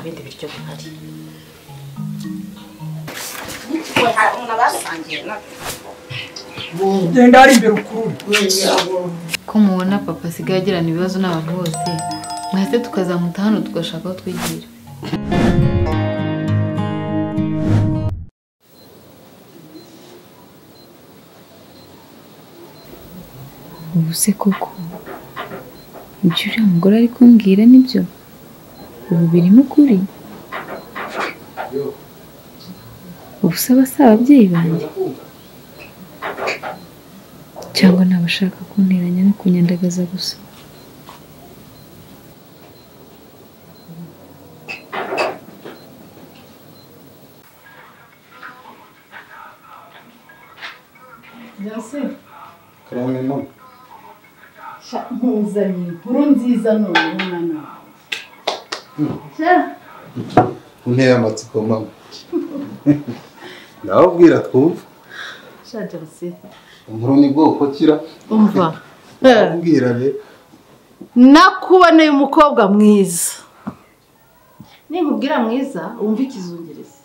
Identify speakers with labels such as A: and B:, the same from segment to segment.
A: bindi biryo bihari
B: genda hari imbere ukurure
C: ko mubona papa asigaye agirana ibibazo n'abantu bose mwese tukazamuta hano tugashaka aho twigira
D: ubu se koko ibyo uriya mugore ari kumbwira nibyo ubu birimo ukuri ubu se aba si ababyeyi banjye cyangwa ni abashaka kunteranya no kunyandagaza gusa
E: nkuzanye inkuru nziza none mwana
F: Unteye amatsiko mama. Ndababwira twumva.
E: shajarse
F: Inkuru ni bwoko kira.
E: umva
F: Ndababwira rero.
E: nakuboneye umukobwa mwiza ninkubwira mwiza wumve ikizungerezi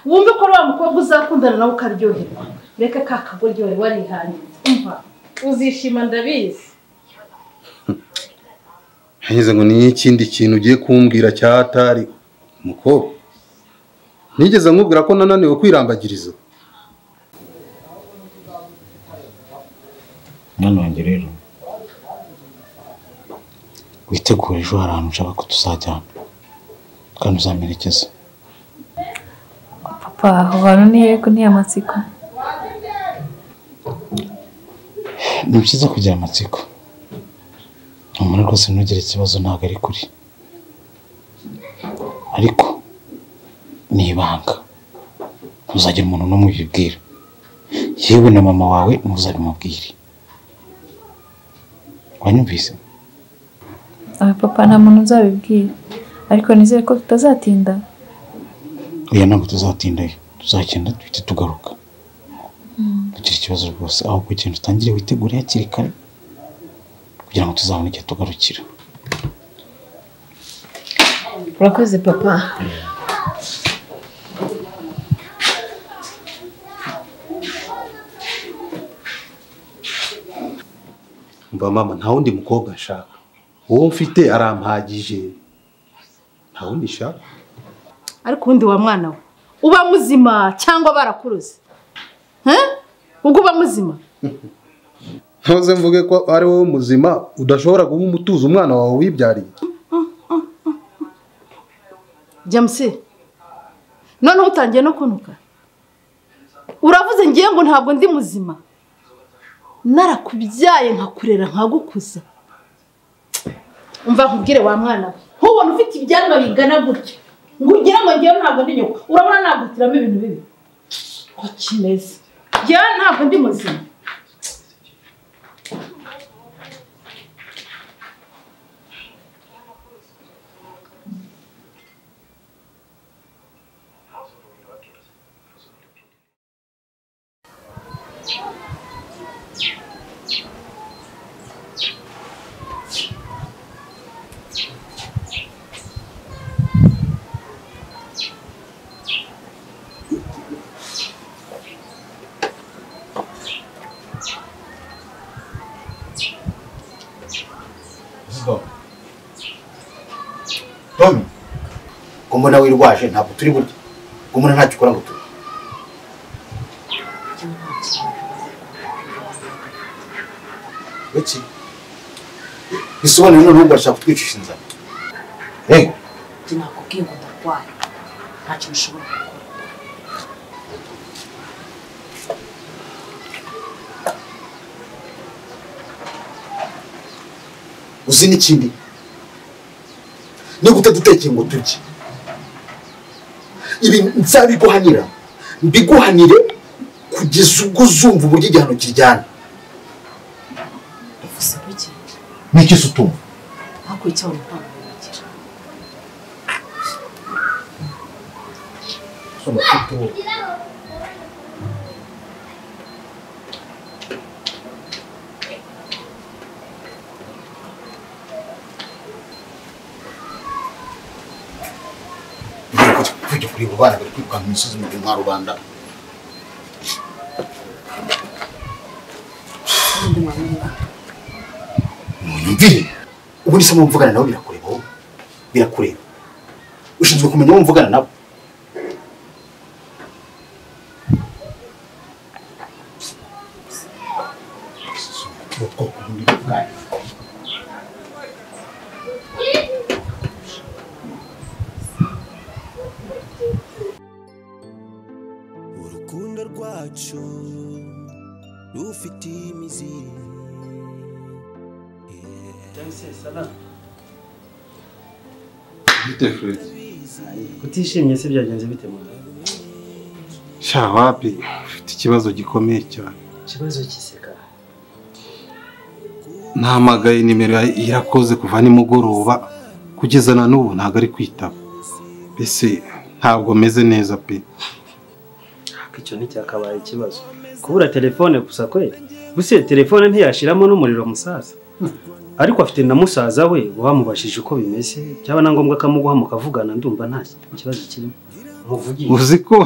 E: wumve ko ari wa mukobwa uzakundana nawe ukaryoherwa reka ka kagoryohe warihangiye umva uzishima ndabizi
F: Hanyuze ngo ni ikindi kintu ugiye kumbwira cyatari umukobwa. Nigeze nkubwira ko nananiwe kwirambagiriza.
G: mwana wanjye rero witegure ejo hari ahantu ushaka ko tuzajyana kandi uzamerekeza
D: papa aho hantu ni heko ni amatsiko
G: ni byiza kugira amatsiko umuntu rwose ntugire ikibazo ntabwo ari kuri ariko ni ibanga ntuzagira umuntu n'umwe ubibwira yewe na mama wawe ntuzabimubwire wanyumvise
D: aba papa nta muntu uzabibwira ariko nizere ko tutazatinda
G: oya ntabwo tuzatindayo tuzagenda duhite tugaruka kugira ikibazo rwose aho kugenda utangire witegure hakiri kare kugira ngo tuzabone igihe tugarukira
A: urakoze papa
F: Umva mama nta wundi mukobwa nshaka. Uwo mfite arampagije. Nta wundi nshaka.
E: ariko ubundi wa mwana we uba muzima cyangwa barakuruze He? ubwo uba muzima
F: Ntuze mvuge ko ari wowe muzima udashobora guha umutuzo umwana wawe wibyariye.
E: james noneho utangiye no kunuka uravuze ngiye ngo ntabwo ndi muzima narakubyaye nkakurera nkagukuza umva nkubwire wa mwana we ntubone ufite ibyanwa bingana gutya ngo ugire ngo ngewe ntabwo ndi nyoko urabona nagutiramo ibintu bibi ko kimeze yewe ntabwo ndi muzima
H: Tomi ko mbona wirwaje ntabwo turi burya ko mbona ntacyo ukora ngo turi iki bisobanura none ubwo urashaka kutwicisha inzara rego
A: njye nakubwiye ngo ndarwaye nta kintu ushobora gukora
H: uzi n'ikindi niba utadutekeye ngo turye ibi nzabiguhanira mbiguhanire kugeza ubwo uzumva uburyo igihano kijyana
A: uvuze bike
H: n'icyo se utumva
A: ntabwo icyabona ntabwo bigira
I: tujya kureba abana bari kwirukanka mu misozi mu gihe nka rubanda
A: n'undi mwamwubaha
I: munyumvire ubu nisemo mvugana nabo birakureba wowe birakureba ushinzwe kumenya uwo mvugana nabo
J: urukundo rwacu rufite imizi
F: Bite Fredi?
B: Utishimye se byagenze bite mu
F: Sha wapi, ufite ikibazo gikomeye cyane.
B: kibazo kiseka
F: Nahamagaye nimero ya- yarakoze kuva nimugoroba kugeza na n'ubu ntabwo ari kwitaba. Mbese ntabwo meze neza pe.
B: ariko icyo nticyakabaye ikibazo kubura telefone gusa kweli gusa iyo telefone ntiyashiramo n'umuriro musaza ariko afite na musaza we wamubashije uko bimeze byaba na ngombwa akamuguha mukavugana ndumva nta kibazo kirimo muvugishe
F: Uzi ko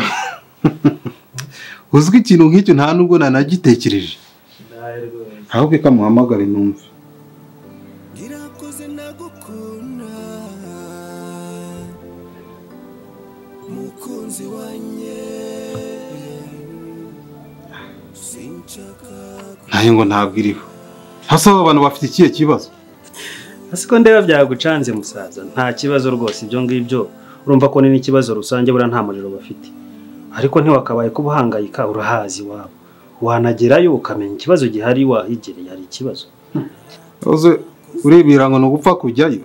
F: uzwi ikintu nk'icyo nta nubwo nanagitekereje. Ahubwo ikamuhamagare numve.
J: irakoze nagukunda mukunzi wanjye sinshaka
F: Nayo ngo ntabwo iriho. Hasa aba bantu bafite ikihe kibazo?
B: hasi ko ndeba byagucanze musaza nta kibazo rwose ibyo ngibyo urumva ko ni n'ikibazo rusange buriya nta muriro bafite ariko ntiwakabaye kuba uhangayika urahazi iwabo wanagerayo ukamenya ikibazo gihari wahigereye hari ikibazo
F: Uze urebera ngo ni ugupfa kujyayo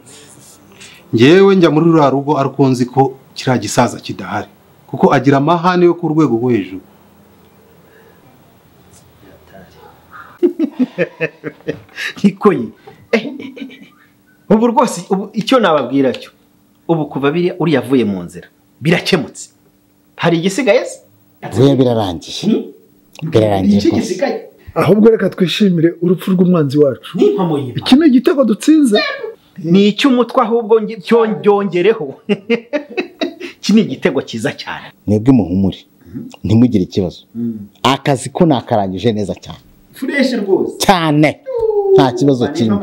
F: ngewe njya muri ruriya rugo ariko nzi ko kiriya gisaza kidahari kuko agira amahane yo ku rwego rwo hejuru
K: niko ye ubu rwose ubu icyo nababwira cyo ubu kuva biriya uriya avuye mu nzira birakemutse hari igisigaye se
G: we birarangiye birarangiye
K: iki
G: rwose
K: gisigaye
H: ahubwo reka twishimire urupfu rw'umwanzi wacu
K: n'impamo y'imana
H: iki ni igitego dutsinze
K: ni icy'umutwe ahubwo nge- cyo byongereho iki ni igitego cyiza cyane
G: mwebwe muhumure ntimugire ikibazo akazi ko nakarangije neza cyane
K: fureshi rwose
G: cyane nta kibazo kimwe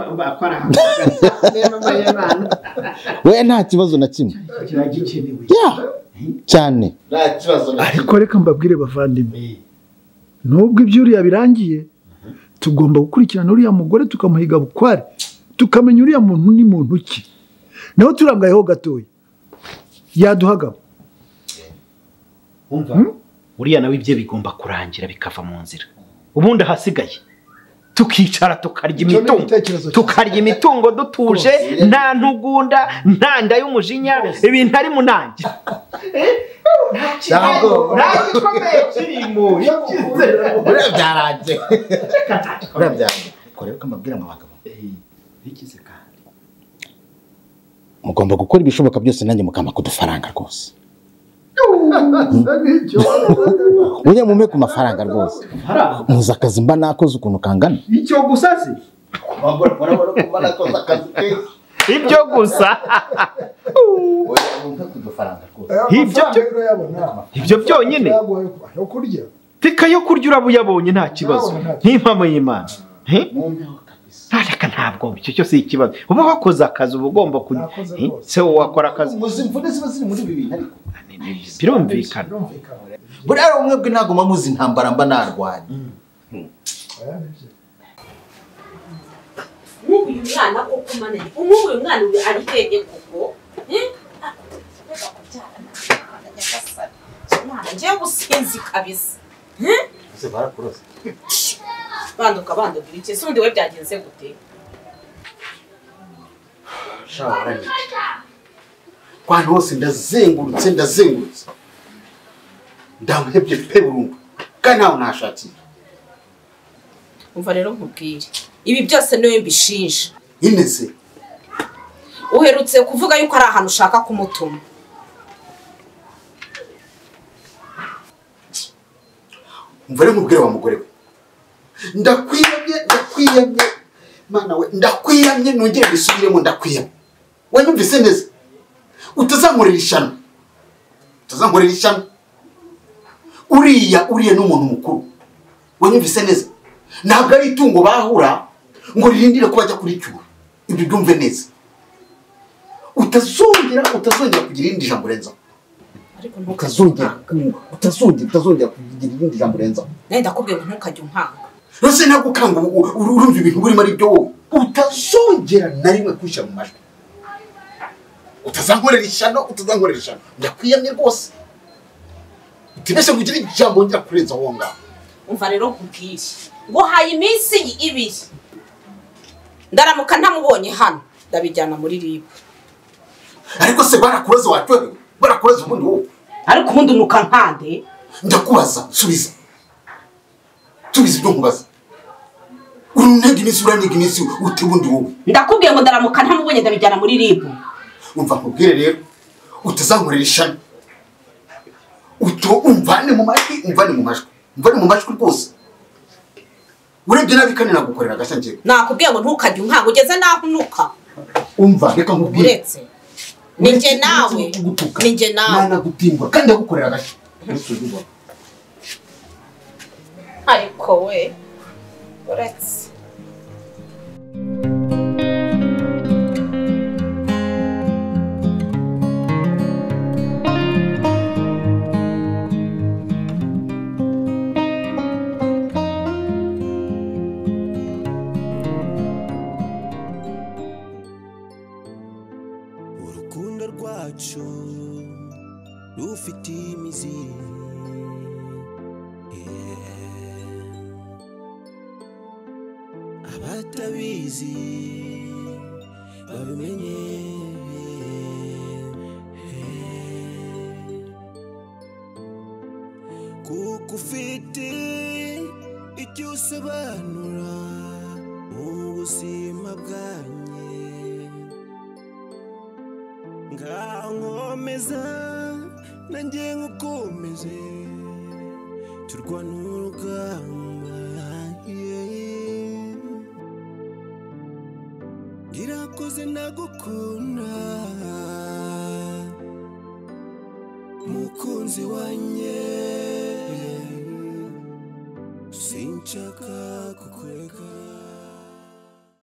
G: we nta kibazo na kimwe ya cyane
I: nta kibazo
H: ariko reka mbabwire bavandimwe nubwo ibyo uriya birangiye tugomba gukurikirana uriya mugore tukamuhiga bukware tukamenya uriya muntu ni muntu ki naho turangayeho gatoya yaduhagamo
K: uriya nawe ibye bigomba kurangira bikava mu nzira ubundi ahasigaye tukicara tukarya
H: Icyo ni
K: imitungo
H: igitekerezo cyiza.
K: tukarya imitungo dutuje nta ntugunda nta nda y'umujinya ibintu ari munange
I: Ntabwo.
K: nta gikomeye kirimo
I: Uriya byarangiye uriya byarangiye korera ko mbabwira ngo abagabo
G: mugomba gukora ibishoboka byose nanjye mukamba kudufaranga rwose ujya mume ku mafaranga rwose muzi akazi mba nakoze ukuntu kangana
K: icyo gusa si
I: abagore urabona ko mbona akoze akazi keza
K: ibyo gusa
I: oya wumve kudufaranga rwose
K: Ibyo byo- ibyo byonyine teka yo kurya uraba uyabonye nta kibazo nk'impamo y'imana He?
I: mwumveho kabisa
K: Ariko ntabwo icyo cyose ari ikibazo uba wakoze akazi uba ugomba kujya
H: Nakoze
K: Eh,
H: rwose.
K: se wowe wakora akazi
I: muzi imvune ziba ziri muri ibi bintu ariko
K: birumvikana
I: buriya mwebwe ntabwo muba muzi intambara mba narwanya
A: nk'ubu uyu mwana koko umananye nk'ubu uyu mwana ubu ari hehe koko Eh? Ah, reka kubyara nta nyagasani. Mwana, njyewe ubusinzi kabisa Eh? banduka bandugura iki se undi we byagenze gute
I: kwa hantu hose ndazengurutse ndazengurutse ndamuhebye pe burundu kandi ntawe nashakira
A: umva rero nkubwire ibi byose niwe mbishinja
I: nyine se
A: uherutse kuvuga yuko ari ahantu ushaka kumutuma
I: umva rero mubwire wa mugore we ndakwiyamye ndakwiyamye mana we ndakwiyamye nongere mbisubiremo ndakwiyamye wanyumvise neza utazankorera ishano
H: utazankorera ishami uriya uriya ni umuntu mukuru wanyumvise neza ntabwo ari itungo bahura ngo ririndire ko bajya kuricyura ibyo byumve neza utazongera utazongera kugira irindi jambo urenzaho utazongera utazongera utazongera kugira irindi jambo urenzaho
A: nawe ndakubwiye ngo ntukajye umpanga
H: rose ntabwo ukanga ubu- ubu- urumva ibintu burimo ari byo wowe utazongera na rimwe kwishyira mu majwi utazankorera ishyano utazankorera ishyano ndakwiyamye rwose utibeshye ngo ugire ijambo wongera kurenza aho ngaho
A: umva rero nkubwiye nguhaye iminsi ibiri ndaramuka ntamubonye hano ndabijyana muri ribu
H: ariko se barakuroze watorewe barakuroze ubundi wowe
A: ariko ubundi nuka nkande
H: ndakubaza subiza subiza ibyo nkubaza urunega iminsi uraniga iminsi uti ubundi wowe
A: ndakubwiye ngo ndaramuka ntamubonye ndabijyana muri ribu
H: umva nkubwire rero utazankorera ishami uto umvane mu majwi umvane mu majwi umvane mu majwi rwose urebye nabi kandi nagukorera agashangiye
A: nakubwiye ngo ntukajye umpanga ugeze n'aho unuka
H: umva reka nkubwire
A: uretse ni njye nawe ni njye nawe
H: nagutimbura kandi nagukorera agashya Uretse ubibona.
A: ariko we uretse
B: urukundo rwacu rufite imizi Yeah. abatabizi babimenye Yeah. kuko ufite icyo usobanura mu buzima bwanjye nkankomeza nanjye nkukomeze turwana urugamba yeah. irakoze nagukunda mukunzi wanjye sinshaka kukureka